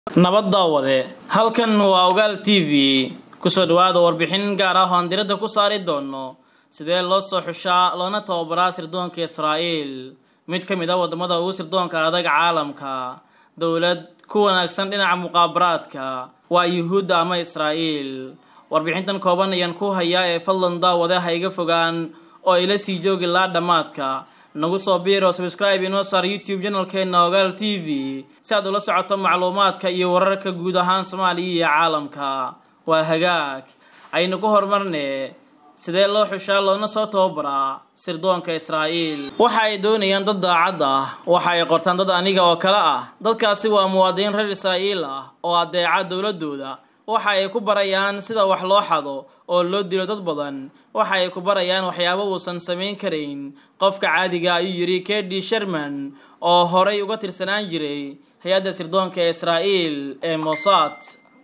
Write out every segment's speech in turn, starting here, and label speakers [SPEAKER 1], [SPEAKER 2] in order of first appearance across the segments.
[SPEAKER 1] nabad daawade halkan waa ogaal t v kusoo dhawaada warbixin gaar ah oo aan diradda ku saari doono sidee loo soo xushaa loona tababaraa sirdoonka israa'iil mid ka mid a waddamada ugu sirdoonka adag caalamka dowlad ku wanaagsan dhinaca muqaabaraadka waa yuhuudda ama israa'iil warbixintan kooban ayaan ku hayaa ee fadlan daawade ha iga fogaan oo ila sii joogi laa dhammaadka nagu soo biiro subscribe inoo saar youtube janalkeena ogaal t v si aad ula socoto macluumaadka iyo wararka guud ahaan soomaaliya iyo caalamka waa hagaag aynu ku horumarne sidee loo xushaa loona soo tababaraa sirdoonka israa'iil waxa ay doonayaan dad daacad ah waxa ay qortaan dad aniga oo kale ah dadkaasi waa muwaadiniin reer israa'iil ah oo adeeca dowladooda waxa ay ku barayaan sida wax loo xado oo loo dilo dad badan waxa ay ku barayaan waxyaabo uusan samayn karayn qofka caadiga ayuu yidhi kedi sherman oo horay uga tirsanaan jiray hay-adda sirdoonka ee israa'iil ee mossad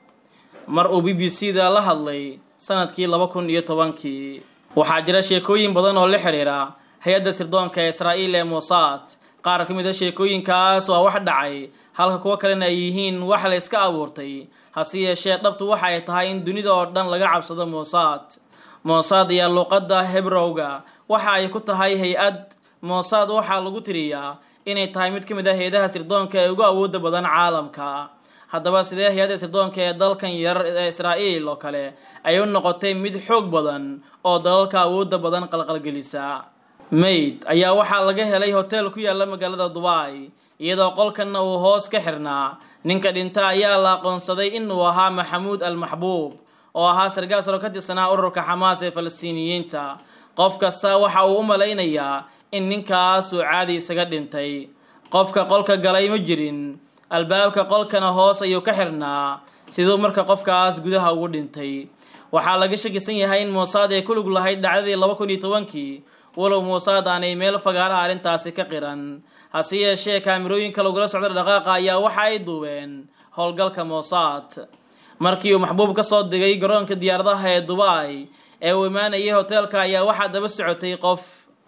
[SPEAKER 1] mar uu b b c da la hadlay sanadkii laba kun iyo tobankii waxaa jira sheekooyin badan oo la xiriira hay-adda sirdoonka ee israa'iil ee mossad qaar ka mid a sheekooyinkaas waa wax dhacay halka kuwo kalena ay yihiin wax la iska abuurtay hase yeeshee dhabtu waxa ay tahay in dunida oo dhan laga cabsado mossad mossad ayaa luuqadda hebrowga waxa ay ku tahay hay-ad mossad waxaa lagu tiriyaa inay tahay mid ka mid ah hay-adaha sirdoonka ee ugu awooda badan caalamka haddaba sidee hay-adda sirdoonka ee dalkan yar ee israa'iil oo kale ay u noqotay mid xoog badan oo dalalka awoodda badan qalqalgelisa mayd ayaa waxaa laga helay hotel ku yaala magaalada dubai iyadoo qolkanna uu hoos ka xirnaa ninka dhinta ayaa la aqoonsaday inuu ahaa maxamuud al maxbuub oo ahaa sargaal saro ka tirsanaa ururka xamaas ee falastiiniyiinta qof kasta waxa uu u malaynayaa in ninkaas uu caadi isaga dhintay qofka qolka galay ma jirin albaabka qolkana hoos ayuu ka xirnaa siduu marka qofkaas gudaha ugu dhintay waxaa laga shakisan yahay in mossad ay ku lug lahayd dhacdadii laba kun iyo tobankii walow mossad aanay meel fagaara arrintaasi ka qiran hase yeeshee kaamirooyinka lagula socda dhaqaaqa ayaa waxa ay duubeen howlgalka mossad markii uu maxbuub ka soo digay garoonka diyaaradaha ee dubai ee uu imaanayay hoteelka ayaa waxaa daba socotay qof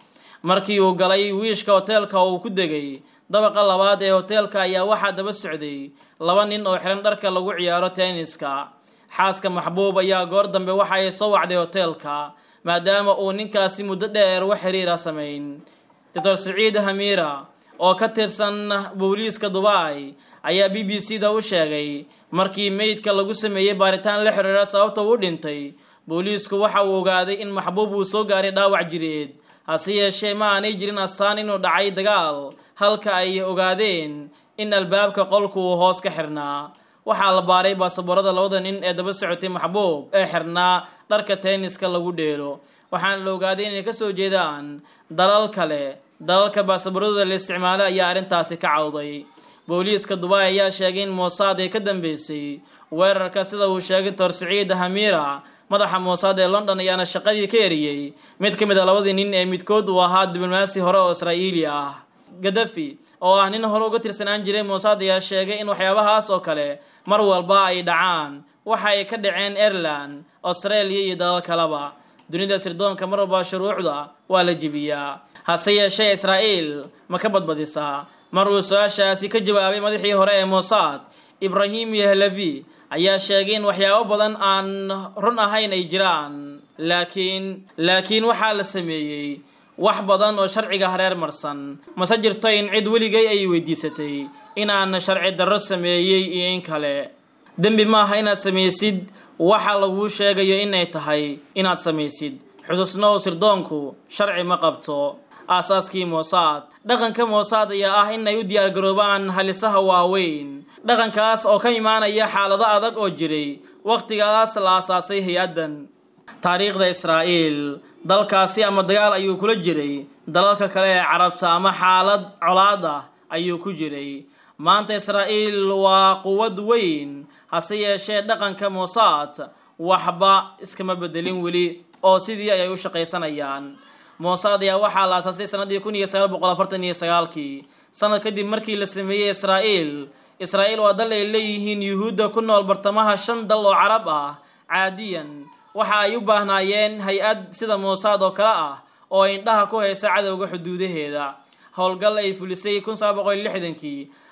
[SPEAKER 1] markii uu galay wiishka hoteelka uu ku degay dabaqa labaad ee hoteelka ayaa waxaa daba socday laba nin oo xiran dharka lagu ciyaaro tenniska xaaska maxbuub ayaa goor dambe waxa ay soo wacday hoteelka maadaama uu ninkaasi muddo dheer wax xiriira samayn doctor siciid hamiira oo ka tirsan booliiska dubai ayaa b b c da u sheegay markii meydka lagu sameeyey baaritaan la xiriira sababta uu dhintay booliisku waxa uu ogaaday in maxbuub uu soo gaaray dhaawac jireed hase yeeshee ma aanay jirin asaan inuu dhacay dagaal halka ay ogaadeen in albaabka qolku uu hoos ka xirnaa waxaa la baaray baasaboorada labada nin ee daba socotay maxbuub ee xirnaa dharka tenniska lagu dheelo waxaana la ogaaday inay kasoo jeedaan dalal kale dalalka baasaboorada la isticmaalo ayaa arrintaasi ka cawday booliiska dubai ayaa sheegay in mossad ay ka dambeysay weerarka sida uu sheegay tor siciid hamiira madaxa mossad ee london ayaana shaqadii ka eriyey mid ka mid a labadii nin ee midkood uu ahaa diblomaasi hore oo israa'iili ah gadafi oo ah nin hore uga tirsanaan jiray mossad ayaa sheegay in waxyaabahaas oo kale mar walba ay dhacaan waxa ay ka dhaceen ireland australia iyo dalal kaleba dunida sirdoonka mar walba shuruucda waa la jebiyaa hase yeeshee israa'iil ma ka badbadisaa mar uu su-aashaasi ka jawaabay madaxii hore ee mossad ibrahim yahlavi ayaa sheegay in waxyaabo badan aan run ahayn ay jiraan laakiin laakiin waxaa la sameeyey wax badan oo sharciga hareer marsan mase jirto in cid weligay ay weydiisatay inaan sharci darro sameeyey iyo in kale dembi maaha inaad samaysid waxa laguu sheegayo inay tahay inaad samaysid xusuusnow sirdoonku sharci ma qabto aasaaskii mossad dhaqanka mossad ayaa ah inay u diyaargaroobaan halisaha waaweyn dhaqankaas oo ka imaanaya xaalado adag oo jiray wakhtigaas la aasaasay hay-addan taariikhda israa'iil dalkaasi ama dagaal ayuu kula jiray dalalka kale ee carabta ama xaalad colaad ah ayuu ku jiray maanta israa'iil waa quwad weyn hase yeeshee dhaqanka mossad waxba iskama bedelin weli oo sidii ayay u shaqaysanayaan mossad ayaa waxaa la aasaasay sanadii kun iyo sagaal boqol afartan iyo sagaalkii sanad kadib markii la sameeyey israa'iil israa'iil waa dal ay leeyihiin yuhuudda ku nool bartamaha shan dal oo carab ah caadiyan waxa ay u baahnaayeen hay-ad sida mossad oo kale ah oo indhaha ku haysa cadowga xuduudaheeda howlgal ay fulisay kun saba boqol lixdankii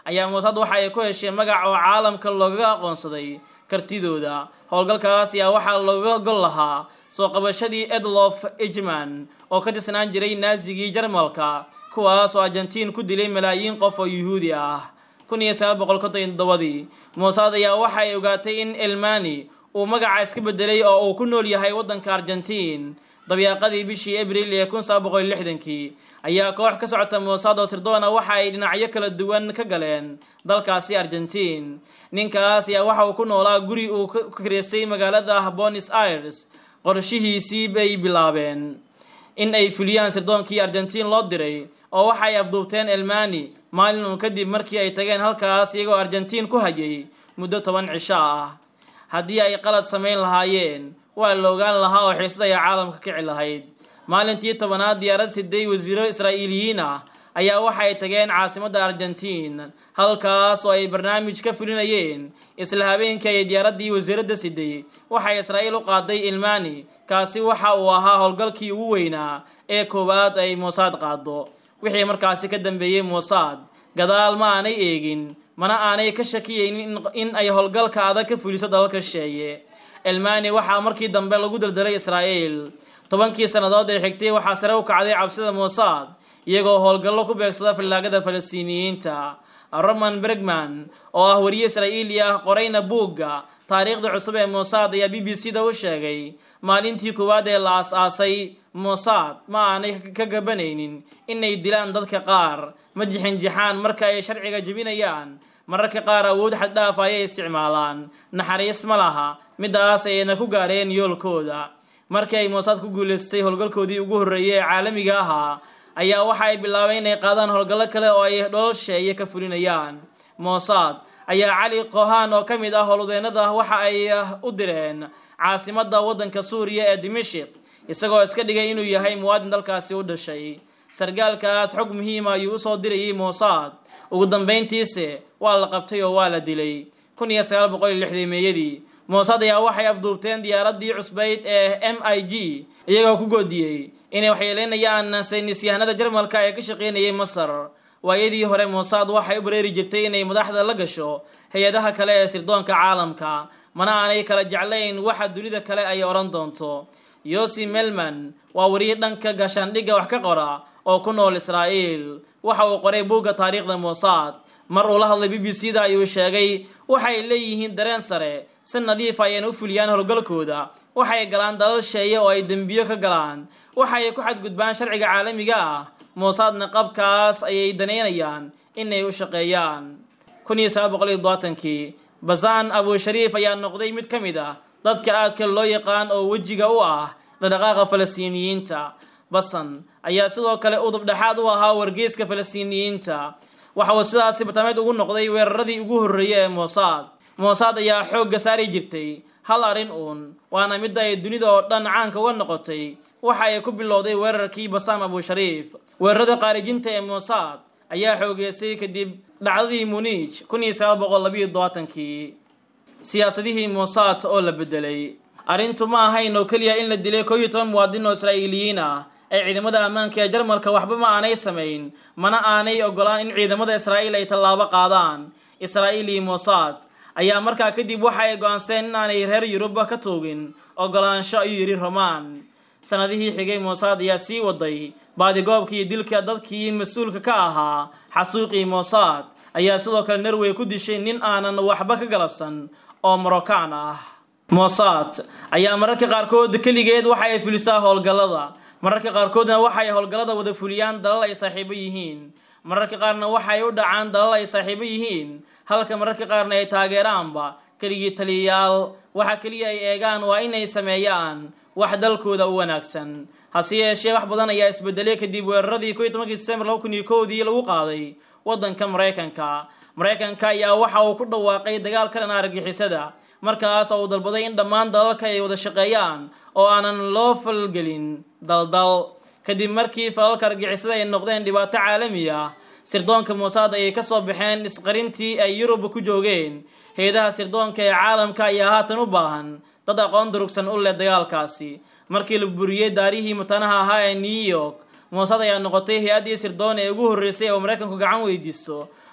[SPEAKER 1] ayaa mossad waxa ay ku hesheen magac oo caalamka loogaga aqoonsaday kartidooda howlgalkaas ayaa waxaa looga gol lahaa soo qabashadii edlof ejman oo ka tirsanaan jiray naazigii jarmalka kuwaas oo argentiin ku dilay malaayiin qof oo yuhuudi ah kun iyo sagaal boqol konton iyo toddobadii mossad ayaa waxa ay ogaatay in elmani uu magaca iska bedelay oo uu ku nool yahay waddanka argentiin dabyaaqadii bishii abril ee kun sagaal boqol lixdankii ayaa koox ka socota mossad oo sirdoona waxa ay dhinacyo kala duwan ka galeen dalkaasi argentiin ninkaas ayaa waxa uu ku noolaa guri uu ka kireysay magaalada bonis aires qorshihiisii bay bilaabeen in ay fuliyaan sirdoonkii argentiin loo diray oo waxa ay afduubteen elmani maalin uun kadib markii ay tageen halkaas iyagoo argentiin ku hayay muddo toban cisho ah haddii ay qalad samayn lahaayeen waa la ogaan lahaa oo xiisad ayaa caalamka kici lahayd maalintii tobanaad diyaarad siday wasiiro israa'iiliyiin ah ayaa waxay tageen caasimadda argentiin halkaas oo ay barnaamij ka fulinayeen isla habeenkii ay diyaaraddii wasiiradda siday waxay israa'iil u qaaday ilmani kaasi waxa uu ahaa howlgalkii ugu weynaa ee koowaad ay mossad qaado wixii markaasi ka dambeeyey mossad gadaal ma aanay eegin mana aanay ka shakiyeynin in ay howlgalka adag ka fuliso dalalka shisheeye elmani waxaa markii dambe lagu daldalay israa'iil tobankii sannadood ee xigtay waxaa sare u kacday cabsida mossad iyagoo howlgallo ku beegsada fallaagada falastiiniyiinta roman bergman oo ah wariye israa'iili ah qorayna buugga taariikhda cusub ee mossad ayaa b b c da u sheegay maalintii koowaad ee la as-aasay mossad ma aanay ka gabanaynin inay dilaan dadka qaar ma jixinjixaan marka ay sharciga jebinayaan mararka qaar awood xaddhaaf ayay isticmaalaan naxariis ma laha midaas ayayna ku gaareen yoolkooda markii ay mossad ku guulaystay howlgalkoodii ugu horreeyay ee caalamiga ahaa ayaa waxa ay bilaabeen inay qaadaan howlgallo kale oo ay dhololsheeye ka fulinayaan mossad ayaa cali kohan oo ka mid ah howlwadeennada waxa ay u direen caasimadda waddanka suuriya ee dimashik isagoo iska dhigay inuu yahay muwaadin dalkaasi u dhashay sargaalkaas xog muhiima ayuu usoo dirayay mossad ugu dambayntiise waa la qabtay oo waa la dilay kun iyo sagaal boqol iyo lixdii meeyadii mossad ayaa waxay afduubteen diyaaraddii cusbayd ee m i g iyagoo ku goodiyey inay waxyeeleynayaan saynisyahanada jarmalka ee ka shaqeynayay masar waayadii hore mossad waxay u bareeri jirtay inay madaxda la gasho hay-adaha kale ee sirdoonka caalamka mana aanay kala jeclayn waxa dunida kale ay odhan doonto yosi melman waa wariye dhanka gaashaandhigga wax ka qora oo ku nool israa'iil waxa uu qoray buugga taariikhda mossad mar uu la hadlay b b c da ayuu sheegay waxay leeyihiin dareen sare si nadiif ayayna u fuliyaan howlgalkooda waxay galaan dalal sheeye oo ay dembiyo ka galaan waxay ku xadgudbaan sharciga caalamiga ah moosadna qabkaas ayay danaynayaan inay u shaqeeyaan kun iyo sagaal boqol iyo dobaatankii basaan abushariif ayaa noqday mid ka mid ah dadka aadka loo yaqaan oo wejiga u ah dhaqdhaqaaqa falastiiniyiinta basan ayaa sidoo kale udubdhexaad u ahaa wargeyska falastiiniyiinta waxa uu sidaasi bartaameed ugu noqday weeraradii ugu horreeyay ee mossad mossad ayaa xoogga saari jirtay hal arrin uun waana midda ay dunida oo dhan caanka uga noqotay waxa ay ku bilowday weerarkii basaam abushariif weerarada qaarijinta ee mossad ayaa xoogeysay kadib dhacdadii munij kun iyo sagaal boqol labiyo dobaatankii siyaasadihii mossad oo la bedelay arrintu ma ahayn oo keliya in la dilay koob iyo toban muwaadin oo israa'iiliyiin ah ee ciidamada ammaanka ee jarmalka waxba ma aanay samayn mana aanay ogolaan in ciidamada israa'iil ay tallaabo qaadaan israa'iil iyo mossad ayaa markaa kadib waxa ay go-aanseen in aanay reer yuruba ka toogin ogolaansho ayuu yidhi romaan sanadihii xigay mossad ayaa sii waday baadigoobka iyo dilka dadkii mas-uulka ka ahaa xasuuqii mossad ayaa sidoo kale norway ku dishay nin aanan waxba ka galabsan oo morocaan ah mossad ayaa mararka qaarkood keligeed waxa ay fulisaa howlgallada mararka qaarkoodna waxay howlgallada wada fuliyaan dalal ay saaxiibo yihiin mararka qaarna waxay u dhacaan dalal ay saaxiibo yihiin halka mararka qaarna ay taageeraanba keligii taliyayaal waxa keliya ay eegaan waa inay sameeyaan wax dalkooda u wanaagsan hase yeeshee wax badan ayaa isbedelay kadib weeraradii ko iyo tobankii disembar laba kun iyo kowdii lagu qaaday waddanka maraykanka maraykanka ayaa waxa uu ku dhawaaqay dagaal ka dhan argixisada markaas oo uu dalbaday in dhammaan dalalka ay wada shaqeeyaan oo aanan loo falgelin daldal kadib markii falalka argixisada ay noqdeen dhibaato caalami ah sirdoonka mossad ayay ka soo baxeen isqarintii ay yurub ku joogeen hay-adaha sirdoonka ee caalamka ayaa haatan u baahan dad aqoon durugsan u leh dagaalkaasi markii la buriyey daarihii matanaha ahaa ee new york mossad ayaa noqotay hay-addii sirdoon ee ugu horreysay oo maraykanku gacan weydiisto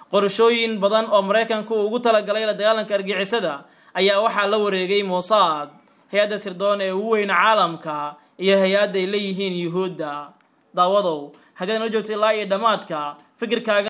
[SPEAKER 1] qorashooyin badan oo maraykanku ugu talagalay la dagaalanka argixisada ayaa waxaa la wareegay mossad hay-adda sirdoon ee ugu weyna caalamka iyo hay-adda ay leeyihiin yuhuudda daawadow haddii aad noo joogtay ilaa iyo dhammaadka fikirkaaga